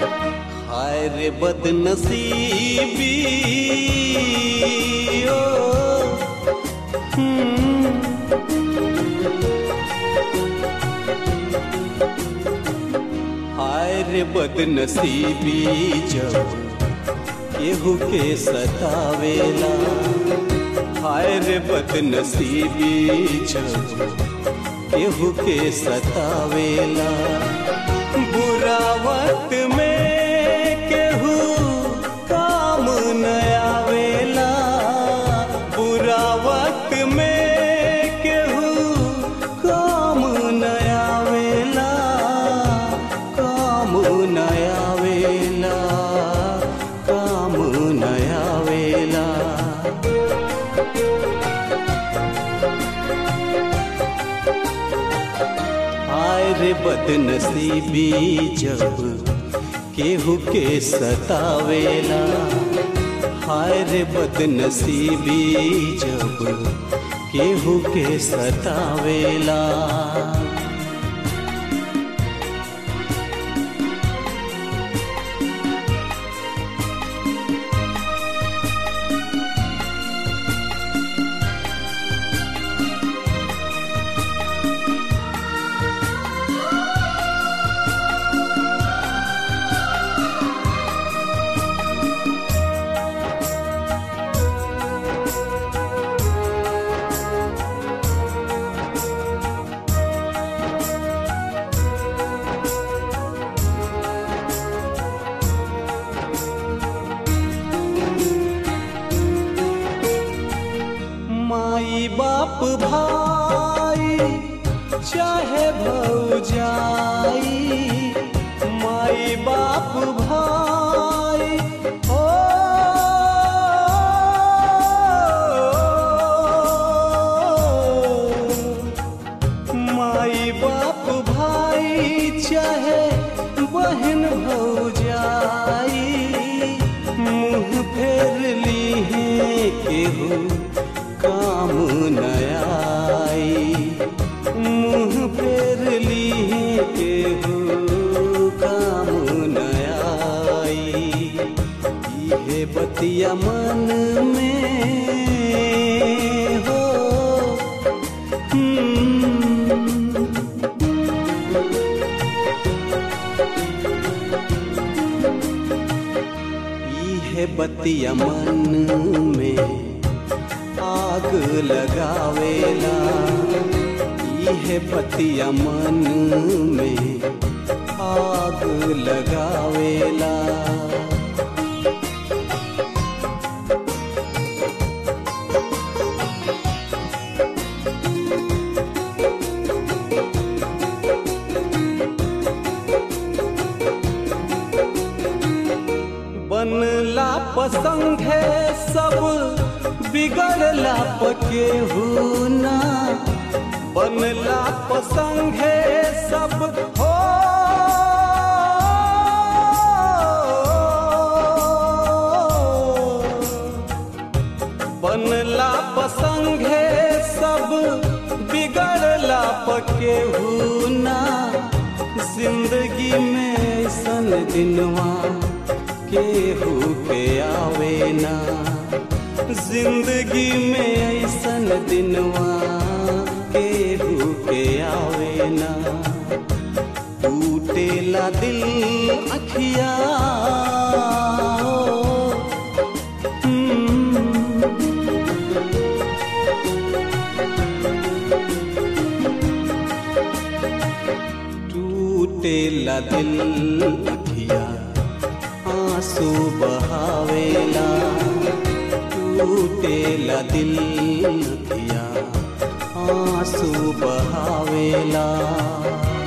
हाय रे बदनसीबी ओ हम्म। हाय रे बदनसीबी जब केहू के सतावेला हाय रे बदनसीबी जब केहू के सतावेला बुरा वक्त में केहू काम न आवेला बुरा वक्त में केहू काम न आवेला काम न आवेला काम न आवेला हाय रे बदनसीबी जब केहू के सतावेला हाय रे बदनसीबी जब केहू के सतावेला माई बाप भाई चाहे भौजाई माई बाप भाई ओ माई बाप भाई चाहे बहन भौजाई मुंह फेर ली है केहू काम न आई मुंह फेर ली है केहू काम न आई इहे बतिया मन में हो हम्म। इहे बतिया मन में आग लगावेला इहे बतिया मन में आग लगावेला बनला पसंद है सब बिगड़ला पके ना बनला पसंद है सब हो बनला पसंद है सब बिगड़ला पके ना जिंदगी में ऐसन दिनवा केहू के आवे ना जिंदगी में ऐसन दिनवा केहू के आवे ना टूटेला दिल अखिया हम्म। टूटेला दिल अखिया आंसू बहावेला टूटेला दिल अखिया आंसू बहावेला